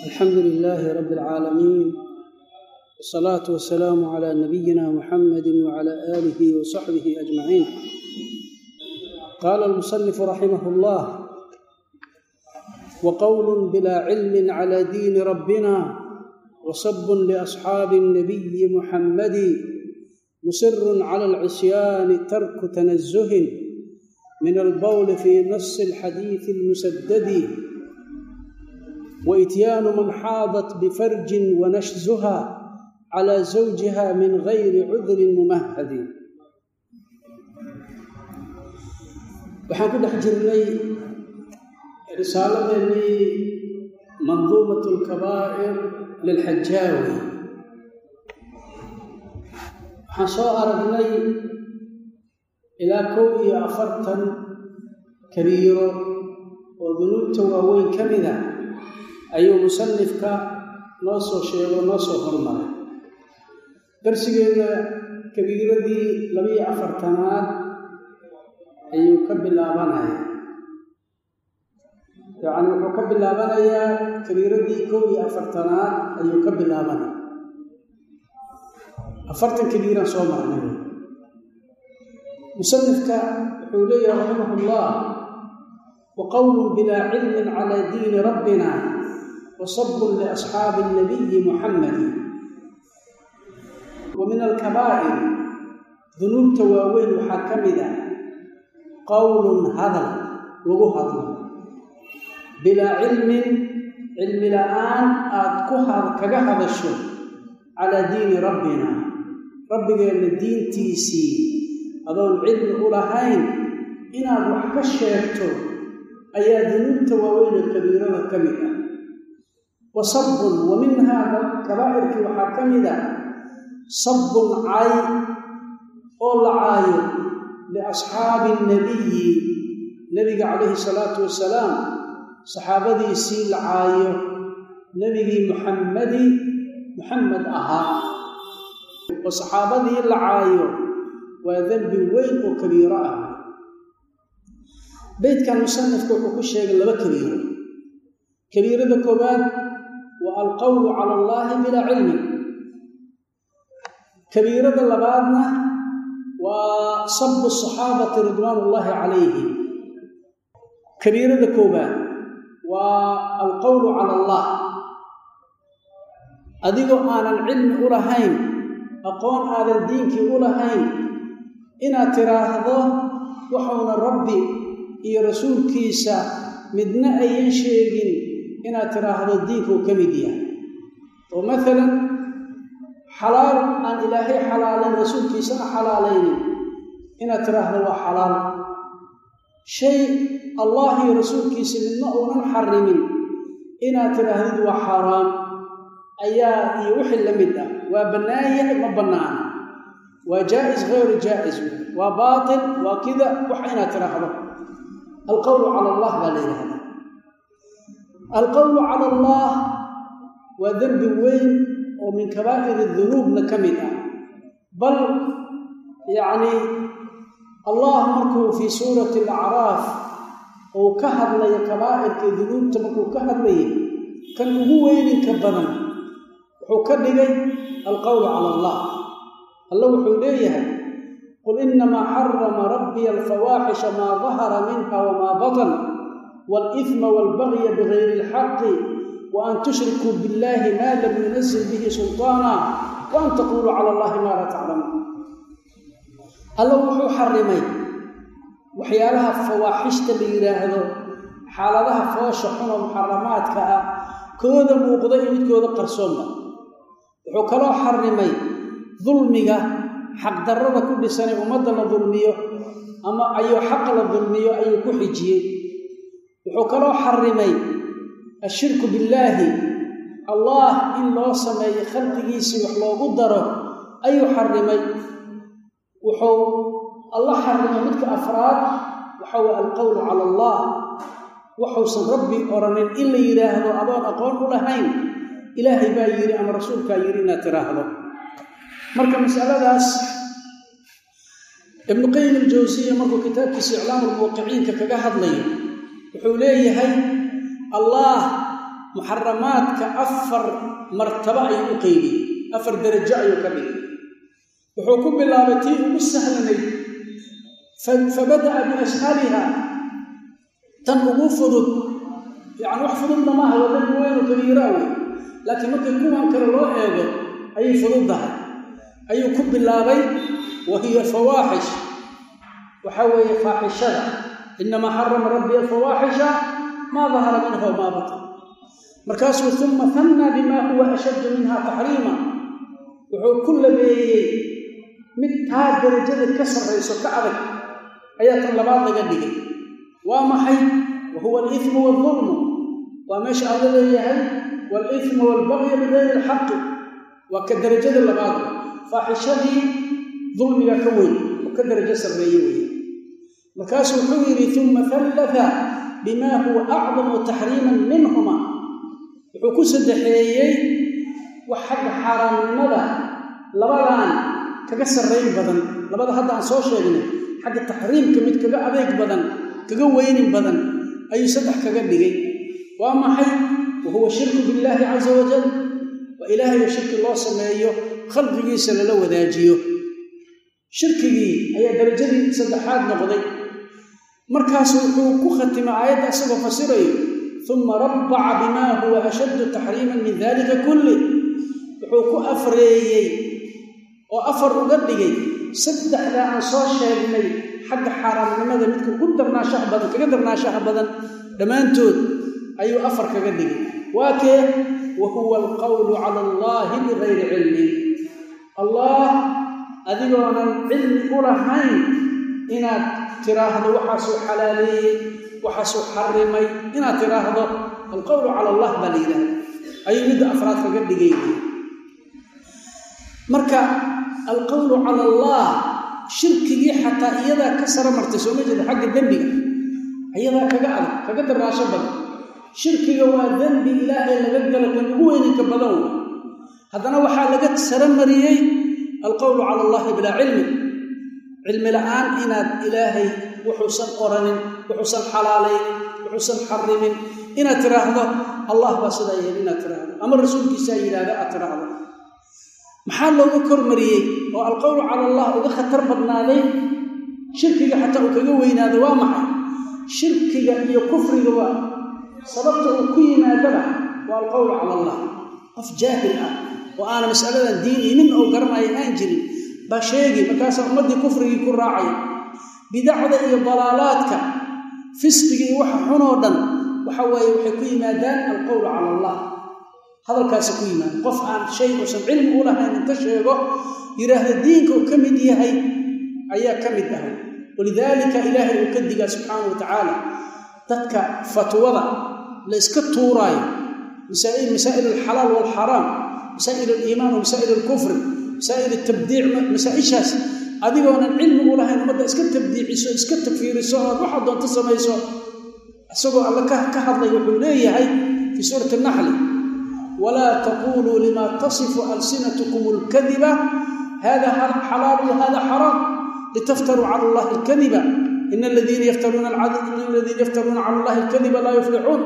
alxamdu lilaahi rabi alcaalamiin wsalaatu wasalaamu calaa nabiyina muxamadi wcala aalihi wasaxbihi ajmaciin qaala almusanifu raximah llah waqowlu bilaa cilmin cala diini rabbina wasabun liasxaabi اnabiyi muxammadi musirun cala alcisyaani tarku tanazuhin min albowli fi nasi alxadiidi almusadadi waityaanu man xaadat bifarjin wanashzuha cala zawjiha min gayri cudrin mumahadi waxaan ku dhex jirnay risaaladeenii manduumat alkabaa'ir lilxajaawi waxaan soo aragnay ilaa kow iyo afartan kabiiro oo dunuubta waaweyn ka mida ayuu musanifka noo soo sheego noo soo hormaray darsigeeda kabiiradii labiyo afartanaad ayuu ka bilaabanaya yacni wuxuu ka bilaabanayaa kabiiradii kow iyo afartanaad ayuu ka bilaabanaya afartan kabiiraan soo marnay musanifka wuxuu leeyahay raximah ullah wa qowlun bilaa cilmin cala diini rabbina wasabun liasxaabi اnabiyi muxammadi wa min alkabaa'ir dunuubta waaweyn waxaa ka mid a qowlun hadal lagu hadlo bilaa cilmin cilmi la'aan aad ku kaga hadasho calaa diini rabbina rabbigeenna diintiisii adoon cilmi u lahayn inaad wax ka sheegto ayaa dunuubta waaweyn ee kabiirada ka mid ah wa sabbun wa minhaa kabaa'irkii waxaa ka mid a sabbun cay oo la caayo liasxaabi nabiyi nebiga calayhi salaatu wasalaam saxaabadiisii la caayo nebigii muxammadi muxamed ahaa oo saxaabadii la caayo waa dembi weyn oo kabiiro ah beytkan musanifka wuxuu ku sheegay laba kabiiro kabiirada koowaad waa alqowlu cala allaahi bilaa cilmin kabiirada labaadna waa sabu saxaabati ridwaan ullaahi calayhim kabiirada koowaad waa alqowlu cala allah adigoo aanan cilmi u lahayn aqoon aadan diinkii u lahayn inaad tiraahdo waxuuna rabbi iyo rasuulkiisa midna ayan sheegin inaad tiraahdo diinkuu ka mid yahay oo maalan xalaal aan ilaahay xalaalayn rasuulkiisa a xalaalaynin inaad tiraahdo waa xalaal shay allah iyo rasuulkiisa midna uunan xarimin inaad tidhaahdid waa xaaraam ayaa iyo wixii la mid ah waa bannaan yahay ma bannaana waa jaa'is hayru jaa'is waa baatil waa kida wax inaad tidhaahdo alqowlu cala allah baa la yidhahdaa alqowlu cala allah waa dembi weyn oo min kabaa'ir dunuubna ka mid ah bal yacni allah markuu fii suurati alacraaf uu ka hadlayo kabaa'irka dunuubta markuu ka hadlayay kan ugu weyninka badan wuxuu ka dhigay alqowlu cala allah alla wuxuu leeyahay qul inamaa xarama rabbiya alfawaaxisha maa dahara minha wamaa batan wاlإثma wاlbagya bigayri اlxaqi waan tushrikuu biاllahi ma lam yunazil bihi sulطaana waan taquluu cala allahi maa laa taclamuun alla wuxuu xarimay waxyaalaha fawaaxishta la yidhaahdo xaaladaha foosha xunoo muxaramaadka ah kooda muuqda iyo midkooda qarsoonba wuxuu kaloo xarimay dulmiga xaqdarrada ku dhisanay ummadda la dulmiyo ama ayuu xaqa la dulmiyo ayuu ku xijiyey wuxuu kaloo xarimay ashirku billaahi allah in loo sameeyo khalqigiisii wax loogu daro ayuu xarimay wuxuu alla xarimay midka afraad waxa weye alqowlu cala allah waxuusan rabbi oranin in la yidhaahdo adoon aqoon u lahayn ilaahay baa yidhi ama rasuulkaa yidhi inaad tiraahdo marka masaladaas ibnu qayim aljawsiya markuu kitaabkiisa iclaamu lmuuqiciinka kaga hadlayo wuxuu leeyahay allah muxaramaadka afar martabo ayuu u qeybiyey afar darajo ayuu ka dhigay wuxuu ku bilaabay tii ugu sahlanayd fabada'a biashhaliha tan ugu fudud yacni wax fududna maaha waa dambi weynu kabiiraa wey laakiin markii kuwan kale loo eego ayay fududdahay ayuu ku bilaabay wa hiya alfawaaxish waxaa weeye faaxishada inamaa xarama rabbi alfawaaxisha maa dahara minha wamaa batan markaasuu uma hannaa bimaa huwa ashaddu minha taxriima wuxuu ku labeeyey mid taa darajada ka sarrayso ka adag ayaa tan labaad laga dhigay waa maxay wa huwa aliithmu waalظulmu waa meesha alla leeyahay waaliithmu waalbagya bigayri alxaqi waa ka darajada labaad faaxishadii dulmiga ka weyn oo ka darajo sarreeye weeye markaasuu wuxuu yidhi uma hallata bimaa huwa acdamu taxriiman minhuma wuxuu ku saddexeeyey wax xagga xaaraamnimada labadan kaga sarrayn badan labada hadda aan soo sheegnay xagga taxriimka mid kaga adeeg badan kaga weynin badan ayuu saddex kaga dhigay waa maxay wa huwa shirku billaahi casa wajal waa ilaahayo shirki loo sameeyo khalqigiisa lala wadaajiyo shirkigii ayaa darajadii saddexaad noqday markaasu wuxuu ku khatimay aayadda isagoo fasirayo uma rabbaca bimaa huwa ashaddu taxriiman min dalika kulli wuxuu ku afreeyey oo afar uga dhigay saddexdaa aan soo sheegnay xagga xaaraamnimada midka ugu darnaashaha badan kaga darnaashaha badan dhammaantood ayuu afar kaga dhigay waa kee wa huwa alqawlu cala allaahi bigayri cilmin allah adigoonan cilmi u lahayn inaad tiraahdo waxaasuu xalaaleeyey waxaasuu xarimay inaad tiraahdo alqowlu cala allah baa la yidhahda ayuu midda afraad kaga dhigay marka alqowlu cala allah shirkigii xataa iyadaa ka sara martay sooma jeeda xagga dembiga iyadaa kaga adag kaga daraasho badan shirkiga waa dembi ilaahay laga galo kan ugu weyninka badan wey haddana waxaa laga sara mariyey alqowlu cala allahi bilaa cilmi cilmi la'aan inaad ilaahay wuxuusan oranin wuxuusan xalaalaynin wuxuusan xarimin inaad tiraahdo allah baa sidaa yeeli inaad tiraahdo ama rasuulkiisaa yidhaahda aad tiraahdo maxaa looga kormariyey oo alqowlu cala allah uga khatar badnaaday shirkiga xataa uu kaga weynaado waa maxay shirkiga iyo kufriga waa sababta uu ku yimaadaba waa alqowlu cala allah qof jaahil ah oo aana masaladan diini nin oo garanaya aan jirin baa sheegi markaasaa ummaddii kufrigii ku raacaya bidacda iyo dalaalaadka fisqiga iyo waxa xunoo dhan waxa waaye waxay ku yimaadaan alqowlu cala allah hadalkaasa ku yimaada qof aan shay uusan cilmi u lahayn inta sheego yidhaahda diinka uu ka mid yahay ayaa ka mid ahay walidaalika ilaahay uu ka digaa subxaana wa tacaala dadka fatwada la yska tuuraayo masaa'il alxalaal waalxaraam masaa'il aliimaan wa masaa'il alkufri masaa'il tabdiic masaa-ishaas adigoonan cilmi u lahayn ummadda iska tabdiiciso iska takfiiriso ood waxaad doonto samayso isagoo alle ka hadlay wuxuu leeyahay fii suurati naxli walaa taquluu lima tasifu alsinatkum alkadiba hada xalaalu wahada xaraam litaftaruu cala allahi alkadiba in aladiina yaftaruuna cala allahi alkadiba laa yuflixuun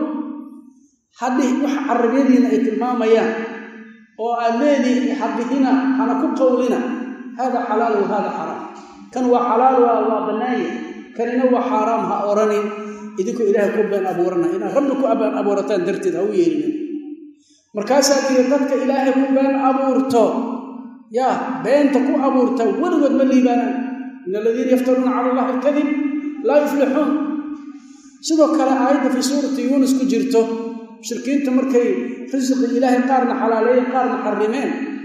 haddii wax carabiyadiina ay tilmaamayaan oo aad leedihi habihina hana ku qowlina hada xalaal wa hada xaraam kan waa xalaal waa bannaanye kanina waa xaaraam ha oranin idinkoo ilaahay ku been abuurana inaad rabbi ku been abuurataan darteed ha u yeelinin markaasaa diiri dadka ilaahay ku been abuurto yaa beenta ku abuurta weligood ma liibaanaan in aladiina yaftaruuna cala allahi alkadib laa yuflixuun sidoo kale aayadda fii suurati yuunus ku jirto mushrikiinta markay risiqi ilaahay qaarna xalaaleeyeen qaarna xarimeen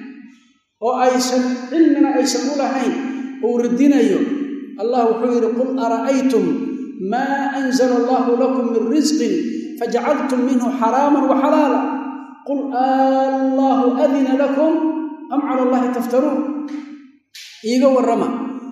oo aysan cilmina aysan u lahayn uu radinayo allah wuxuu yidhi qul ara'aytum maa anzala allahu lakum min risqin fajacaltum minhu xaraaman wa xalaala qul allahu adina lakum am cala allahi taftaruun iiga warrama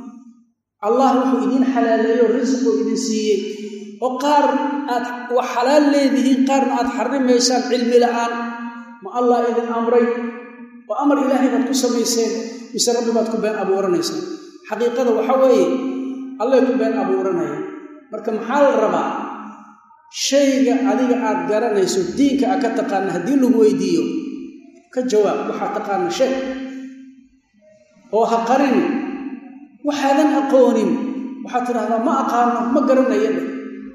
allah wuxuu idiin xalaaleeyo risquu idin siiyey oo qaar aad wax xalaal leedihiin qaarna aad xarimaysaan cilmi la'aan ma allah idin amray oo amar ilaahay baad ku samayseen mise rabbi baad ku been abuuranaysaan xaqiiqada waxa weeye allay ku been abuuranaya marka maxaa la rabaa shayga adiga aad garanayso diinka aad ka taqaana haddii lagu weydiiyo ka jawaab waxaad taqaana shay oo ha qarini waxaadan aqoonin waxaad tidhaahdaa ma aqaano ma garanaya dheh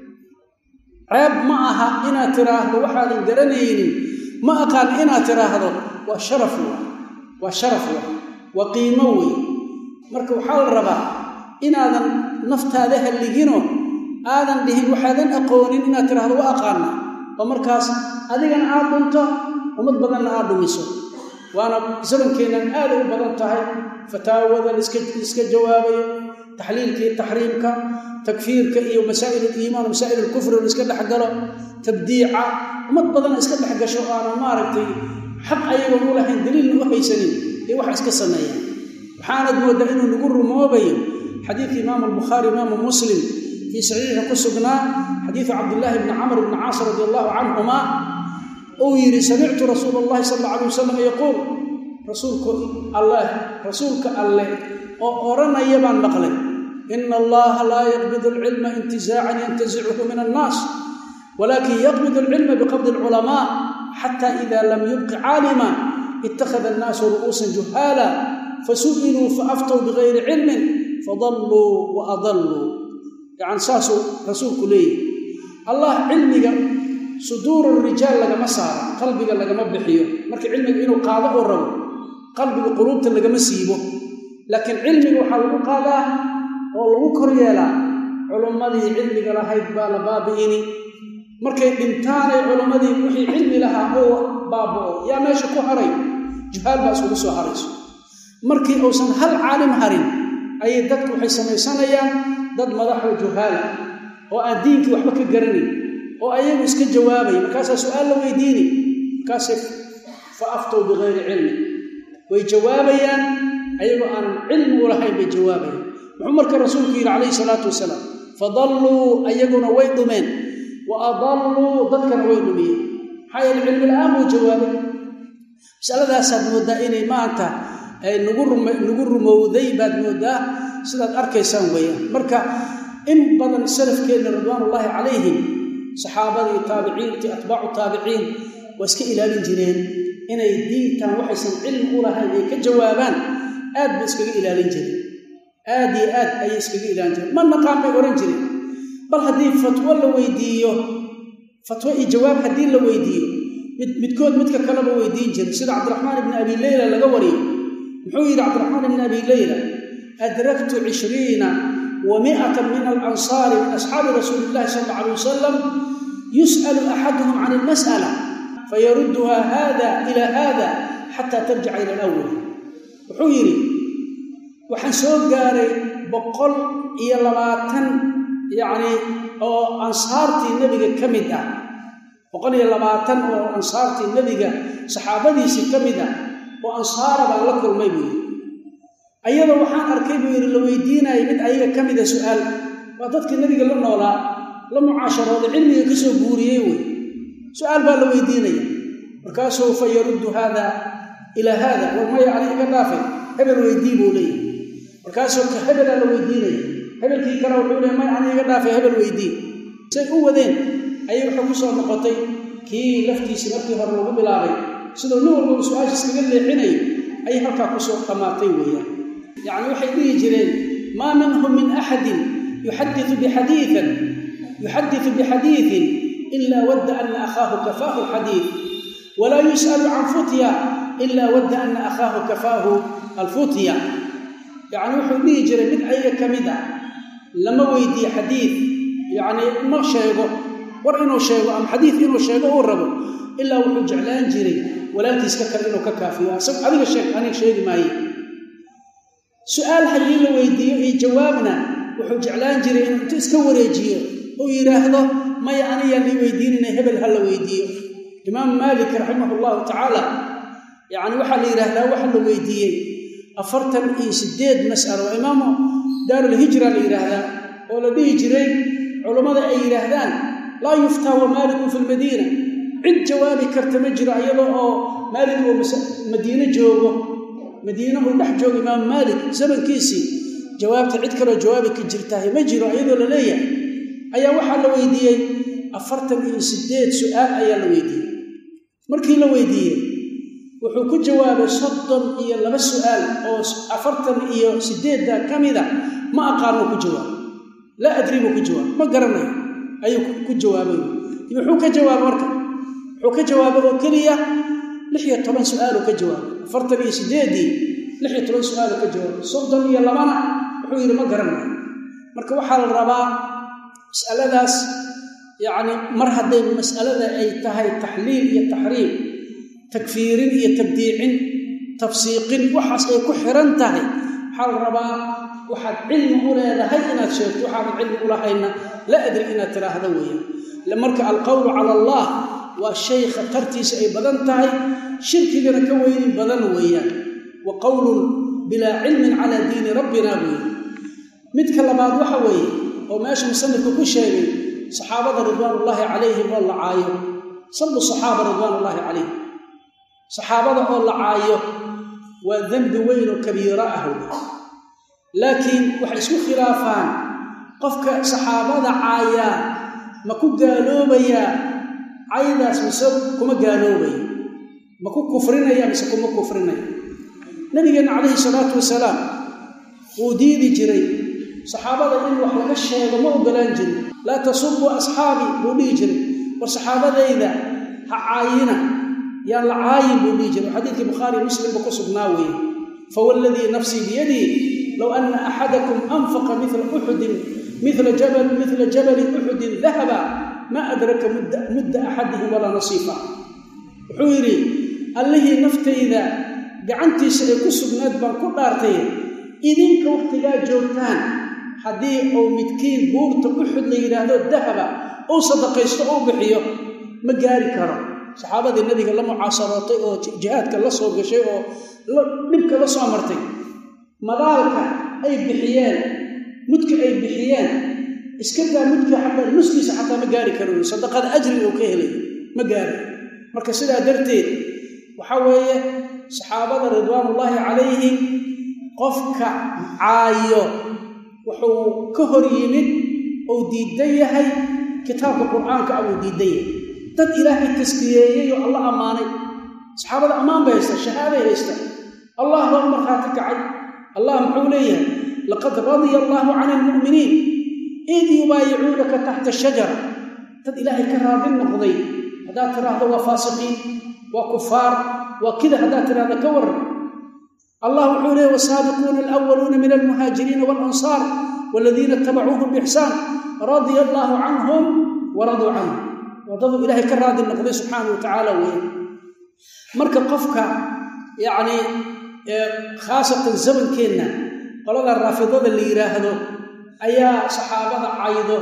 ceeb ma aha inaad tidhaahdo waxaadan garanaynin ma aqaano inaad tidhaahdo waa sharaf wa waa sharaf wa waa qiimo wey marka waxaa la rabaa inaadan naftaada halligino aadan dhihin waxaadan aqoonin inaad tidhaahdo wa aqaana oo markaas adigana aad dhunto ummad badanna aad dhumiso waana zamankeennan aaday u badan tahay fataawada liska jawaabayo taxliilka iyo taxriimka takfiirka iyo masaa'il aliimaan masaa'il alkufri la iska dhexgalo tabdiica ummad badana iska dhex gasho aanan maaragtay xaq ayagoon u lahayn daliilna u haysanin ee waxa iska sameeyaan waxaanad mooddaa inuu nagu rumoobayo xadiidka imaamu albukhaari imaamu muslim fii saxiixa ku sugnaa xadiidu cabdillaahi bni camr bni caas radi allahu canhumaa uu yidhi samictu rasuula allahi sal alla alay wasalam yaquul rasuulku alleh rasuulka alleh oo odhanaya baan maqlay ina allaha laa yaqbid alcilma intizaacan yantazichu min annaas walakin yaqbid alcilma biqabdi alculamaa xata ida lam yubqi caalima ittakhada annaasu ru'uusan juhaala fasu'iluu faaftow bigayri cilmin fadalluu wa adalluu yacani saasuu rasuulku leeyahy allah cilmiga suduuru rijaal lagama saaro qalbiga lagama bixiyo marka cilmiga inuu qaado oo rabo qalbiga quluubta lagama siibo laakiin cilmiga waxaa lagu qaadaa oo lagu kor yeelaa culummadii cilmiga lahayd baa la baabi'ini markay dhintaanay culummadii wixii cilmi lahaa oo baaba'o yaa meesha ku haray juhaal baa iskugu soo harayso markii uusan hal caalim harin ayay dadku waxay samaysanayaan dad madaxoo juhaala oo aan diinkii waxba ka garanayn oo ayagu iska jawaabaya markaasaa su-aal la weydiini markaasay fa aftow bikayri cilmi way jawaabayaan ayagoo aanan cilmi u lahayn bay jawaabayaan muxuu marka rasuulku yidhi calayhi salaatu wasalaam fadalluu ayaguna way dhumeen wa adalluu dadkana way dhumiyeen maxaa yeele cilmi la-aan buu jawaabay masaladaasaad mooddaa inay maanta nagu rumowday baad mooddaa sidaad arkaysaan weeyaan marka in badan salafkeenna ridwaanullaahi calayhim saxaabadii taabiciintii atbaacu taabiciin waa iska ilaalin jireen inay diintan waxaysan cilmi u lahayn ay ka jawaabaan aad bay iskaga ilaalin jireen aad iyo aad ayay iskaga ilaalin jireen ma naqaan bay odhan jireen bal haddii fatwo la weydiiyo fatwo iyo jawaab haddii la weydiiyo mid midkood midka kaleba weydiin jiray sida cabdiraxmaan ibni abi leyla laga wariyo muxuu yidhi cabdiraxmaan ibni abi leyla adraktu cishriina wa mi'atan min alansaari min asxaabi rasuuli illahi sala alla alay wasalam yus'alu axaduhum can almas'ala fayarudduha hada ila hada xataa tarjica ila alawal wuxuu yidhi waxaan soo gaaray boqol iyo labaatan yacni oo ansaartii nebiga ka mid ah boqol iyo labaatan oo ansaartii nebiga saxaabadiisii ka mid ah oo ansaara baan la kulmay buu yidhi ayadoo waxaan arkay buu yidhi la weydiinaya mid ayaga ka mida su'aal waa dadkii nebiga la noolaa la mucaasharooda cilmiga ka soo guuriyey wey su-aal baa la weydiinaya markaasuu fa yaruddu haada ilaa haada war maya ani iga dhaafay hebel weydii buu leeyahy markaasuu ka hebelaa la weydiinaya hebelkii kale wuxuu leey maya ani iga dhaafay hebel weydii say u wadeen ayay waxay ku soo noqotay kii laftiisii markii hore lagu bilaabay sidoo nin walbaba su-aasha iskaga leexinay ayay halkaa kusoo dhammaatay weeyaan yacni waxay dhihi jireen maa minhum min axadin yuxadiu bixadiian yuxadiu bixadiiin ila wadda ana akhaahu kafaahu xadiid walaa yus'alu can futya ila wadda ana akhaahu kafaahu alfutya yacni wuxuu dhihi jiray mid ayaga ka mid ah lama weydiiye xadiid yacni ma sheego war inuu sheego ama xadiid inuu sheego uu rabo ilaa wuxuu jeclaan jiray walaalkiiska kale inuu ka kaafiyo asag adiga sheeg aniga sheegi maaye su-aal haddii la weydiiyo iyo jawaabna wuxuu jeclaan jiray inuu intu iska wareejiyo uu yidhaahdo maya aniyaan lii weydiinayna hebel ha la weydiiyo imaamu maalik raximah allahu tacaala yacni waxaa la yidhaahdaa waxa la weydiiyey afartan iyo siddeed mas'alo waa imaamu daarulhijra la yidhaahdaa oo la dhihi jiray culammada ay yidhaahdaan laa yuftaa wa maalikun fi lmadiina cid jawaabi karta ma jiro iyadoo oo maalik uu madiine joogo madiine uu dhex joogo imaamu maalik zamankiisii jawaabta cid kaloo jawaabi ka jirtahay ma jiro iyadoo la leeyahay ayaa waxaa la weydiiyey afartan iyo siddeed su-aal ayaa la weydiiyey markii la weydiiyey wuxuu ku jawaabay soddon iyo laba su-aal oo afartan iyo siddeedda ka mida ma aqaano ku jawaabay laa adri buu ku jawaabay ma garanayo ayuu ku jawaabay muxuu ka jawaabay marka wuxuu ka jawaabay oo keliya lix iyo toban su-aaluu ka jawaabay afartan iyo siddeeddii lix iyo toban su-aaluu ka jawaabay soddon iyo labana wuxuu yidhi ma garanayo marka waxaa la rabaa mas'aladaas yacni mar hadday mas'alada ay tahay taxliil iyo taxriim takfiirin iyo tabdiicin tafsiiqin waxaas ay ku xiran tahay waxaa la rabaa waxaad cilmi u leedahay inaad sheegto waxaadan cilmi u lahayna la adri inaad tiraahdo weeyaan marka alqowlu cala allah waa shay khatartiisa ay badan tahay shirkigana ka weynin badan weeyaan wa qowlun bilaa cilmin calaa diini rabbina weeye midka labaad waxa weeye oo meesha musanifku ku sheegay saxaabada ridwaanullaahi calayhim oo la caayo sabu saxaaba ridwaanullaahi calayhim saxaabada oo la caayo waa dembi weyn oo kabiiro ah wey laakiin waxay isku khilaafaan qofka saxaabada caayaa ma ku gaaloobayaa caydaas mise kuma gaaloobayo ma ku kufrinaya mise kuma kufrinaya nabigeenna calayhi salaatu wasalaam wuu diidi jiray saxaabada in wax laga sheego ma ogolaan jirin laa tasubuu asxaabii buu dhihi jiray war saxaabadayda ha caayina yaan la caayin buu dhihi jiray xadiidkii bukhaari muslimba ku sugnaa weeye fawalladii nafsii biyadii low ana axadakum anfaqa mila uxudin mila jabal mila jabali uxudin dahaba ma adraka mudda axadihim walaa nasiifa wuxuu yidhi allihii naftayda gacantiisa ay ku sugnayd baan ku dhaartay idinka wakhtigaa joogtaan haddii uu midkiin buurta uxud la yidhaahdo dahaba uu sadaqaysto ou bixiyo ma gaari karo saxaabadii nabiga la mucaasarootay oo jihaadka la soo gashay oo dhibka la soo martay madaalka ay bixiyeen mudka ay bixiyeen iska daa mudka xataa nuskiisa xataa ma gaari karo sadaqada ajriga uu ka helay ma gaari marka sidaa darteed waxaa weeye saxaabada ridwaanullaahi calayhim qofka caayo wuxuu ka hor yimid uu diidan yahay kitaabka qur'aanka ah uu diidan yahay dad ilaahay taskiyeeyey oo alla ammaanay saxaabada ammaan bay haysta shahaaday haysta allah baa u markhaati kacay allah muxuu leeyahay laqad radiya allaahu cani almu'miniin id yubaayicuunaka taxta shajara dad ilaahay ka raadin noqday haddaad tiraahdo waa faasiqiin waa kufaar waa kida haddaad tiraahdo ka waran allah wuxuu leeyahy wasaabiquuna alawaluuna min almuhaajiriina waalansaar waladiina itabacuuhum biixsaan radia allaahu canhum waraduu canhum waddaduu ilaahay ka raadi noqday subxaanau wa tacaala weeye marka qofka yacni khaasatan zamankeenna qolada raafidada la yidhaahdo ayaa saxaabada caydo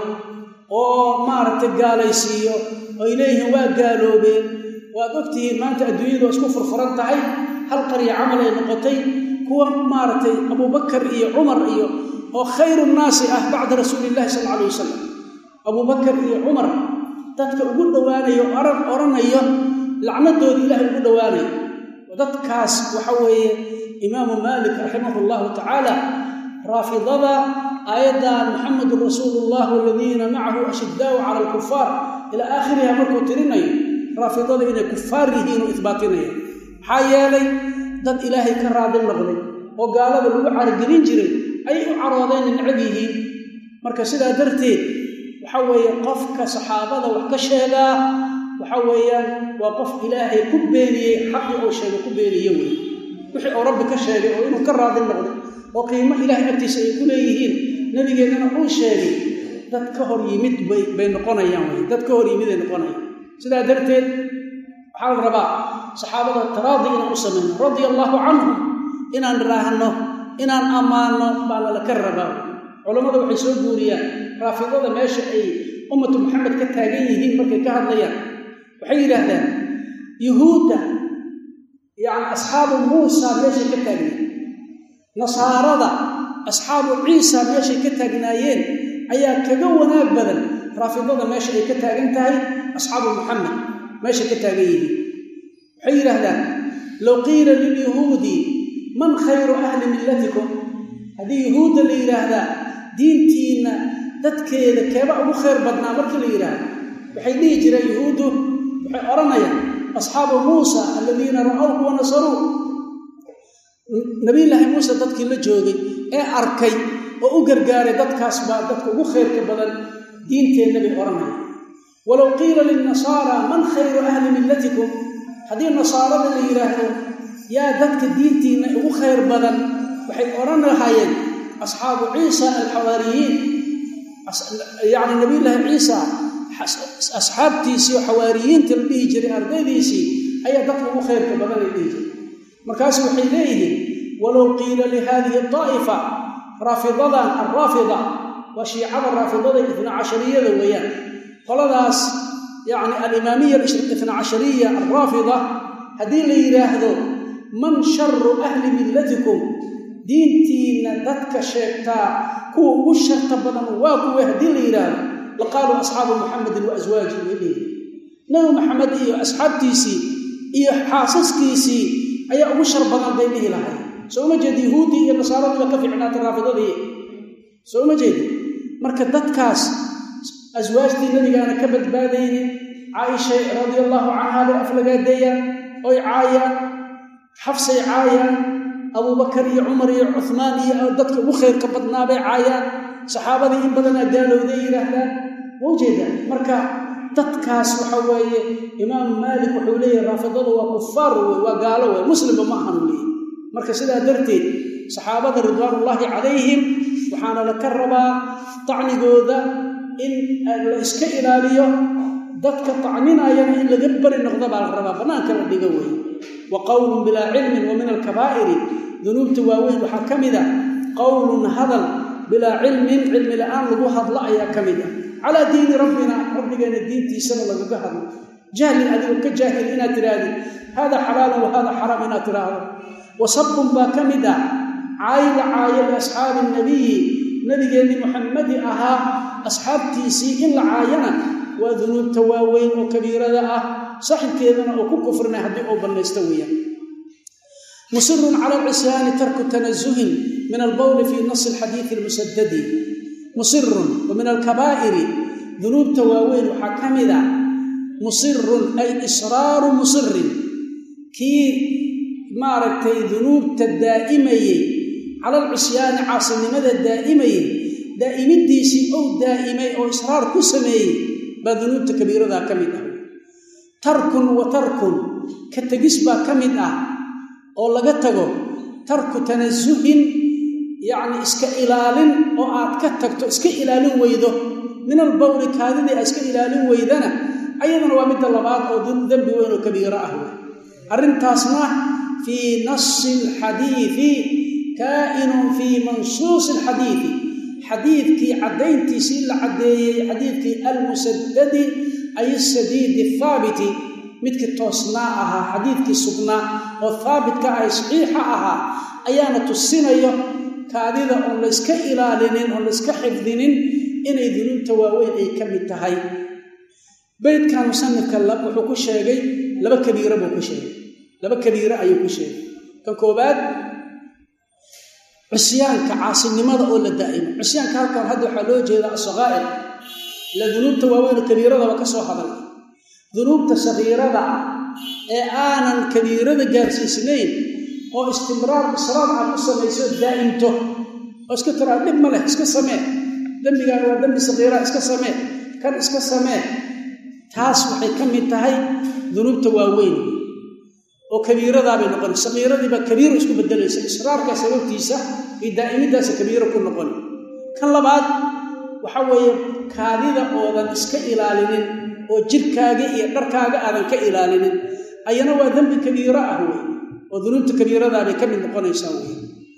oo maaragtay gaalaysiiyo oy leeyihiin waa gaaloobeen waad ogtihiin maanta adduunyadu waa isku furfuran tahay hal qarya camal ay noqotay kuwa maaragtay abubakar iyo cumar iyo oo khayru nnaasi ah bacda rasuuliillahi sal alay wasalam abubakar iyo cumar dadka ugu dhowaanayo oran odhanayo lacnadooda ilaahay ugu dhowaanayo dadkaas waxa weeye imaamu maalik raximahu llahu tacaala raafidada aayaddan muxamedun rasuulullah waladiina macahu ashiddaau cala alkufaar ilaa aakhiriha markuu tirinayo raafidada inay kufaar yihiin oo isbaatinaya maxaa yeelay dad ilaahay ka raadin noqday oo gaalada lagu caragelin jiray ayay u caroodeen necab yihiin marka sidaa darteed waxa weeye qofka saxaabada wax ka sheegaa waxa weeyaan waa qof ilaahay ku beeniyey xaqii uu sheegay ku beeniye wey wixii uu rabbi ka sheegay oo inuu ka raadin noqday oo qiimo ilaahay agtiisa ay ku leeyihiin nabigeennana uu sheegay dad ka hor yimid bay noqonayaan wey dad ka hor yimid ay noqonayaan sidaa darteed waxaa la rabaa saxaabada taraadi inaan u samayno radia allaahu canhum inaan raahno inaan ammaanno baa lalaka rabaa culammada waxay soo guuriyaan raafidada meesha ay ummatu maxamed ka taagan yihiin markay ka hadlayaan waxay yidhaahdaan yuhuudda yacni asxaabu muusa meeshay ka taagnayen nasaarada asxaabu ciisa meeshay ka taagnaayeen ayaa kaga wanaag badan raafidada meesha ay ka taagan tahay asxaabu muxamed meeshay ka taagan yihiin waxay yidhaahdaan low qiila lilyahuudi man khayru ahli millatikum haddii yuhuudda la yidhaahdaa diintiinna dadkeeda keeba ugu khayr badnaa markii la yidhaahdo waxay dhihi jireen yuhuuddu waxay odhanayaan asxaabu muusa aladiina ra'awhu wa nasaruu nabiyullaahi muuse dadkii la joogay ee arkay oo u gargaaray dadkaas baa dadka ugu khayrka badan diinteenna bay odhanayaan walow qiila lilnasaara man khayru ahli millatikum haddii nasaarada la yidhaahdo yaa dadka diintiinna ugu khayr badan waxay odhan lahaayeen asxaabu ciisa alxawaariyiin yacni nabiyullaahi ciisa asxaabtiisii oo xawaariyiinta la dhihi jiray ardaydiisii ayaa dadka ugu khayrka badan ay dhihi jiray markaasu waxay leeyihiin walow qiila lihadihi daa'ifa raafidadan alraafida waa shiicada raafidada itna cashariyada weeyaan qoladaas yacni alimaamiya itna cashariya alraafida haddii la yidhaahdo man sharu ahli millatikum diintiinna dadka sheegtaa kuwa ugu sharta badan waa kuwe haddii la yidhaahdo laqaaluu asxaabu muxamedin wa aswaajihi way dhihi nabi maxamed iyo asxaabtiisii iyo xaasaskiisii ayaa ugu shar badan bay dhihi lahay soo uma jeed yahuuddii iyo nasaaradii baa ka fiicnaatay raafidadii soo uma jeedi marka dadkaas aswaajtii nabigaana ka badbaadaynin caaisha radia allaahu canhaa bay aflagaadeeyaan oy caayaan xafsay caayaan abuubakar iyo cumar iyo cuhmaan iyo dadka ugu khayrka badnaa bay caayaan saxaabadii in badanaa gaalowday yidhaahdaan ma ujeedaan marka dadkaas waxa weeye imaamu maalik wuxuu leeyahy raafidadu waa kufaar wey waa gaalo wey muslimba ma ahanu leeyahy marka sidaa darteed saxaabada ridwaanullaahi calayhim waxaana la ka rabaa tacnigooda in la iska ilaaliyo dadka tacninayana in laga bari noqdo baa la rabaa bannaanka la dhigo wey wa qowlun bilaa cilmin wa min alkabaa'iri dunuubta waaweyn waxaa ka mid a qowlun hadal bilaa cilmin cilmi la'aan lagu hadlo ayaa ka mid ah calaa diini rabbina rabbigeenna diintiisana lagaga hadlo jahli adigoo ka jaahil inaad tidhaahdid haadaa xalaalun wa haadaa xaraam inaad tidhaahdo wasabun baa ka mid ah caayla caayo liasxaabi nabiyi nabigeenni muxammadi ahaa asxaabtiisii in la caayana waa dunuubta waaweyn oo kabiirada ah saaxibkeedana oo ku kufrinay haddii uu bannaysto weeyaan musirun cala alcisyaani tarku tanazuhin min albawli fii nasi alxadiidi almusadadi musirun wa min alkabaa'iri dunuubta waaweyn waxaa ka mid ah musirun ay israaru musirin kii maaragtay dunuubta daa'imayey cala alcisyaani caasinimada daa'imayey daa'imidiisii ou daa'imay oo israar ku sameeyey baa dunuubta kabiiradaa ka mid ah tarkun wa tarkun ka tegis baa ka mid ah oo laga tago tarku tanasuhin yacni iska ilaalin oo aad ka tagto iska ilaalin weydo min albawli kaadidii aad iska ilaalin weydana ayadana waa midda labaad oo dembi weyn oo kabiiro ah wey arrintaasna fii nasi alxadiidi kaa'inun fii mansuusi alxadiidi xadiidkii caddayntiisii la caddeeyey xadiidkii almusadadi ay asadiidi athaabiti midkii toosnaa ahaa xadiidkii sugnaa oo haabitka ah saxiixa ahaa ayaana tusinayo kaadida oon layska ilaalinin oon layska xifdinin inay dunuubta waaweyn ay ka mid tahay beydkan musanifka wuxuu ku sheegay laba kabiiro buu ku sheegay laba kabiiro ayuu ku sheegay kan koobaad cisyaanka caasinimada oo la daa'imo cisyaanka halkan hadda waxaa loo jeedaa asaqaa'ir ila dunuubta waaweyn kabiiradaba ka soo hadal dunuubta sagiirada ah ee aanan kabiirada gaarsiisnayn oo istimraar israar aad ku samayso daa'imto oo iska tiraa dhib ma leh iska samee dembigaan waa dembi sagiiraa iska samee kan iska samee taas waxay ka mid tahay dunuubta waaweyn oo kabiiradaabay noqon sagiiradiibaa kabiiro isku bedelaysa israarka sababtiisa iyo daa'imidaasa kabiiro ku noqon kan labaad waxa weeye kaadida oodan iska ilaalinin oo jirkaaga iyo dharkaaga aadan ka ilaalinin ayana waa dembi kabiiro ah wey oo dunuubta kabiiradaabay ka mid noqonaysaa wey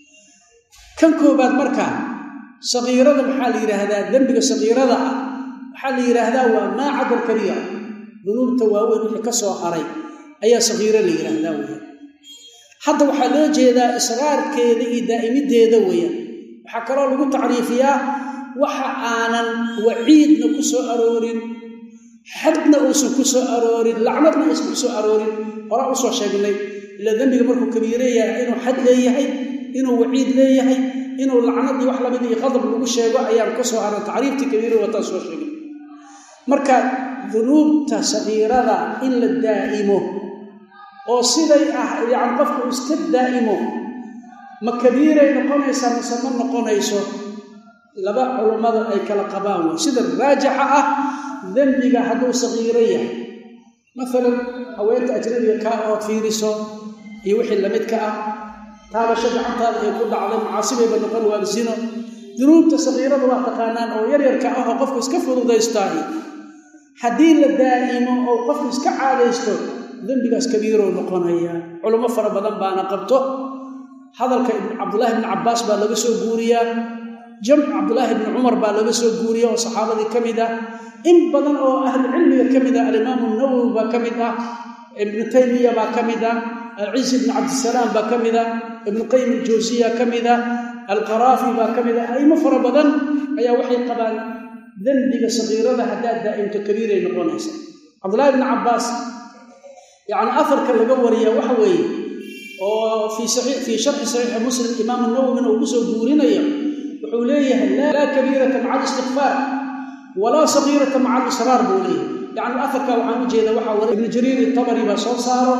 kan koobaad marka sagiirada maxaa la yidhaahdaa dembiga sagiirada ah waxaa la yidhaahdaa waa maa cada alkabiira dunuubta waaweyn wixii ka soo haray ayaa sagiiro la yidhaahdaa weeyaan hadda waxaa loo jeedaa israarkeeda iyo daa'imideeda weeyaan waxaa kaloo lagu tacriifiyaa waxa aanan waciidna ku soo aroorin xadna uusan ku soo aroorin lacnadna aysan ku soo aroorin horaa usoo sheegnay ila dembiga markuu kabiire yahay inuu xad leeyahay inuu waciid leeyahay inuu lacnad iyo wax lamid iyo qadab lagu sheego ayaan ka soo haran tacriiftii kabiire wataan soo sheegnay marka dunuubta sagiirada in la daa'imo oo siday ah yacni qofku iska daa'imo ma kabiiray noqonaysaa mise ma noqonayso laba culummada ay kala qabaan wey sida raajixa ah dembiga hadduu sagiiro yahay maalan haweenta ajnabiga kaa ood fiiriso iyo wixii lamidka ah taabasho gacantaada ay ku dhacday macaasibayba noqon waa zino dunuubta sagiirada waa taqaanaan oo yaryarka ah oo qofku iska fududaystaahi haddii la daa'imo oo qofku iska caadaysto dembigaas kabiirow noqonaya culummo fara badan baana qabto hadalka cabdullaahi bni cabbaas baa laga soo guuriyaa jamc cabdullaahi bni cumar baa laga soo guuriya oo saxaabadii ka mid ah in badan oo ahlucilmiga ka mid ah alimaamu nawowi baa ka mid ah ibnu taymiya baa ka mid ah alciisi bni cabdisalaam baa ka mid ah ibnu qayim aljawsiya ka mid ah alqaraafi baa ka mid ah aimo fara badan ayaa waxay qabaan dembiga sagiirada haddaad daa'imto kabiiray noqonaysa cabdullahi bni cabbaas yacni afarka laga wariya waxa weeye oo fii fii sharxi saxiixi muslim imaamu nawowina uu kusoo guurinayo wuxuu leeyahay laa kabiirata maca alistikfaar walaa sagiirata maca alisraar buu leeyahay yacni afarka waxaan u jeeda waxaa wara ibnu jariir itabari baa soo saaro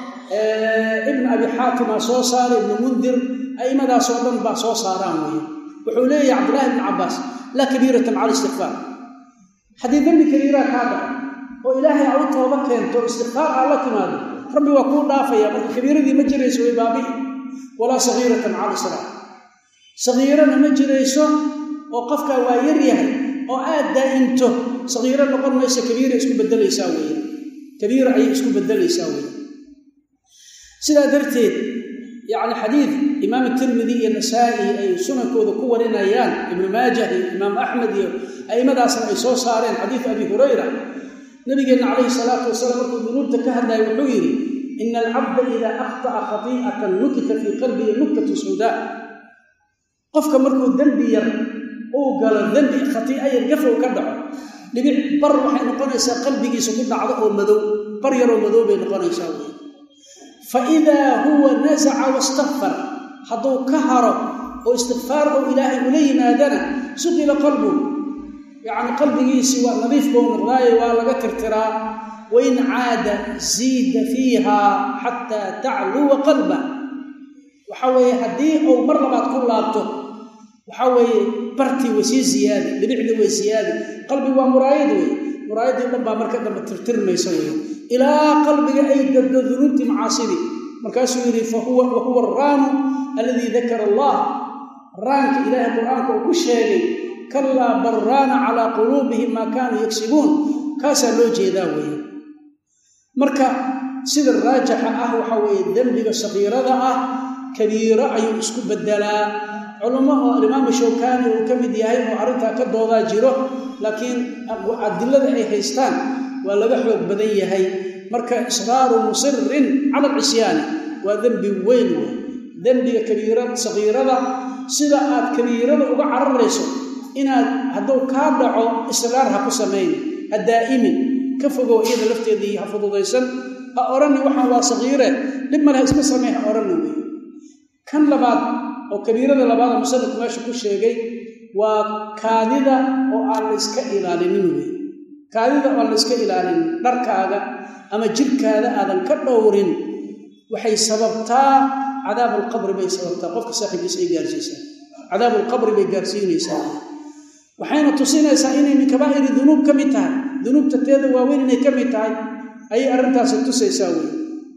ibn abi xaatimaa soo saara ibnu mundir aimadaasoo dhan baa soo saaraan weye wuxuu leeyahay cabdullahi ibni cabbaas laa kabiirata maca alistikfaar haddii dembi kabiiraa kaa dhaco oo ilaahay aa u tooba keento istikfaar aa la timaado rabbi waa kuu dhaafaya marka kabiiradii ma jirayso way baabi'i walaa sagiirata maca alisraar sagiirana ma jirayso oo qofkaa waa yar yahay oo aad daa'imto sagiiro noqon maysa kabiira isku bedelaysaa weye kabiira ayay isku bedelaysaa weye sidaa darteed yacni xadiid imaam tirmidi iyo nasaa'i ay sunankooda ku warinayaan ibnu maajah iyo imaam axmed iyo a'immadaasna ay soo saareen xadiid abi hurayra nabigeenna calayhi salaatu wasalaam markuu dunuubta ka hadlaya wuxuu yidhi ina alcabda idaa akhta'a khati'atan nukita fii qalbihi nuktatu sawdaa qofka markuu dembi yar uu galo dembi khatii'a yar gafow ka dhaco dhibic bar waxay noqonaysaa qalbigiisa ku dhacdo oo madow bar yaroo madow bay noqonaysaa wey fa idaa huwa nasaca wastakfar hadduu ka haro oo istikfaar oo ilaahay ula yimaadana suqila qalbu yacni qalbigiisii waa nadiif bou noqdaaye waa laga tirtiraa wain caada ziida fiiha xataa tacluwa qalba waxaa weeye haddii uu mar labaad ku laabto waxaa weeye bartii way sii ziyaadi dhibicdii way siyaadi qalbi waa muraayad wey muraayadii dhan baa marka dambe tirtirmaysa wey ilaa qalbiga ay gabdo dunuubtii macaasidii markaasuu yidhi fahuwa wahuwa araanu alladii dakara allah raanka ilaahay qur-aanka uu ku sheegay kalaa baraana calaa quluubihim maa kaanuu yagsibuun kaasaa loo jeedaa weeye marka sida raajixa ah waxaa weeye dembiga sagiirada ah kabiiro ayuu isku bedelaa culummo oo alimaamu shawkaani uu ka mid yahay oo arrintaa ka doodaa jiro laakiin adilada ay haystaan waa laga xoog badan yahay marka israaru musirin cala alcisyaani waa dembi weyn wey dembiga kabiira sagiirada sida aad kabiirada uga cararayso inaad hadduu kaa dhaco israar ha ku samayn ha daa'imin ka fogow iyada lafteedii ha fududaysan ha odhanni waxaan waa sagiire dhib male ha iska samey ha odhanni wey kan labaad oo kabiirada labaada musanifku meesha ku sheegay waa kaadida oo aan la iska ilaalinin wey kaadida oo aan la iska ilaalinin dharkaaga ama jirkaada aadan ka dhowrin waxay sababtaa cadaab alqabri bay sababtaa qofka saaxiibkiisa ay gaarsiisaa cadaab alqabri bay gaarsiinaysaa waxayna tusinaysaa inay min kabaa'iri dunuub ka mid tahay dunuubta teeda waaweyn inay ka mid tahay ayay arrintaasi tusaysaa wey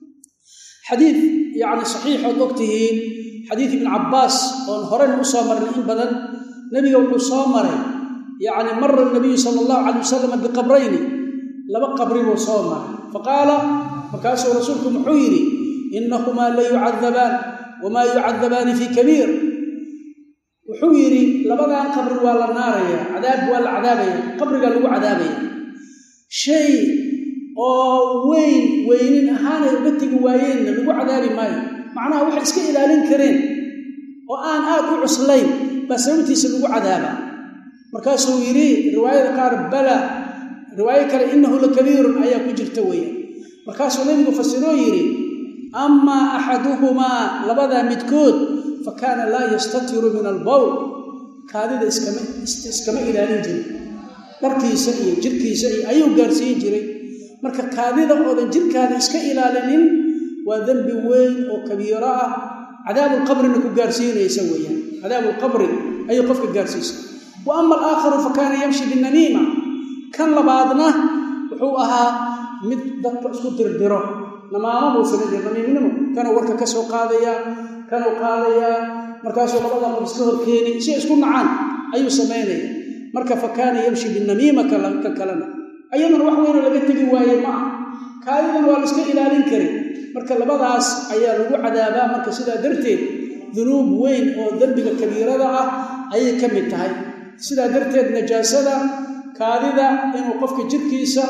xadiid yacni saxiixood og tihiin xadiid ibn cabbaas oon horena u soo marnay in badan nebiga wuxuu soo maray yacni mara nabiyu sala allahu calay wasalam biqabrayni laba qabri buu soo maray faqaala markaasuu rasuulku muxuu yidhi inahumaa la yucadabaan wamaa yucadabaani fii kabiir wuxuu yidhi labadan qabri waa la naaraya cadaab waa la cadaabaya qabrigaa lagu cadaabaya shay oo weyn weynin ahaanay uga tegi waayeenna lagu cadaabi maayo macnaha waxay iska ilaalin kareen oo aan aad u cuslayn baa sababtiisa lagu cadaabaa markaasuu yidhi riwaayada qaar bala riwaayo kale innahu la kabiirun ayaa ku jirta weeyaan markaasuu nebigu fasiroo yidhi amaa axaduhumaa labadaa midkood fa kaana laa yastatiru min albowl kaadida iskama ilaalin jirin dharkiisa iyo jirkiisa iyo ayuu gaarsiin jiray marka kaadida oodan jirkaada iska ilaalinin waa dembi weyn oo kabiiro ah cadaabulqabrina ku gaarsiinaysa weeyaan cadaabulqabri ayuu qofka gaarsiisa wa ama alaakharu fa kaana yamshi binamiima kan labaadna wuxuu ahaa mid dadka isku dirdiro namaamo buu samayn jira namiimnimo kanuu warka ka soo qaadayaa kanuu qaadayaa markaasuu labada qof iska horkeeni si isku nacaan ayuu samaynaya marka fa kaana yamshi binamiima ka kalena ayadana wax weynoo laga tegi waaye ma ah kaadidan waa la iska ilaalin kari marka labadaas ayaa lagu cadaabaa marka sidaa darteed dunuub weyn oo dembiga kabiirada ah ayay ka mid tahay sidaa darteed najaasada kaadida inuu qofka jirkiisa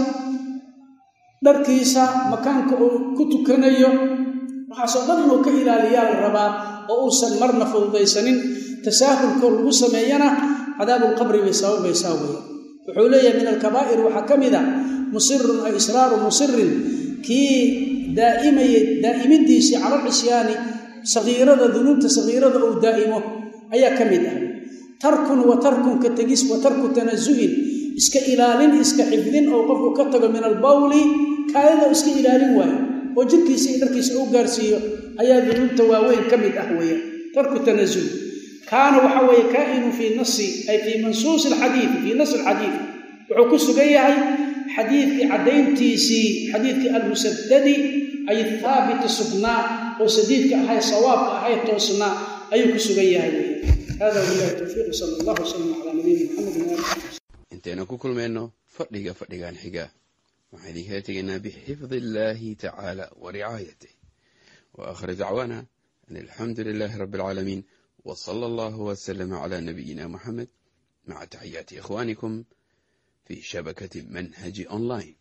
dharkiisa makaanka uu ku tukanayo waxaasoo dhan inuu ka ilaaliyaa la rabaa oo uusan marna fududaysanin tasaahulkoo lagu sameeyana cadaabulqabri bay sababaysaa weya wuxuu leeyahay min alkabaa'ir waxaa ka mid a musirun ay israaru musirin kii daa'imayay daa'imidiisii cala alcisyaani sagiirada dunuubta sagiirada uu daa'imo ayaa ka mid ah tarkun wa tarkun ka tegis wa tarku tanasuhin iska ilaalin iska xifdin oo qofku ka tago min albawli kaadida iska ilaalin waayo oo jirkiisa iyo dharkiisa u gaarsiiyo ayaa dunuubta waaweyn ka mid ah weya tarku tanasuh kaana waxa weeye kaa'inu fii nasi ay fii mansuusi alxadiidi fii nasi alxadiid wuxuu ku sugan yahay xadiidkii caddayntiisii xadiidkii almusadadi ay haabiti sugnaa oo sadiidka ahay sawaabka ahay toosnaa ayuu ku sugan yahay wey hada wabilahi towfiiq sala allah wasalam calaa nabiyina maxamedin waali intaynu ku kulmayno fadhiga fadhigan xiga waxaan idinkala tegaynaa bixifdi illaahi tacaala wa ricaayatih wa aakhir dacwaana an alxamdu lilaahi rabbi alcaalamiin wa sala allahu wasalama calaa nabiyina muxamed maca taxiyaati ikhwaanikum fi shabakati manhaji online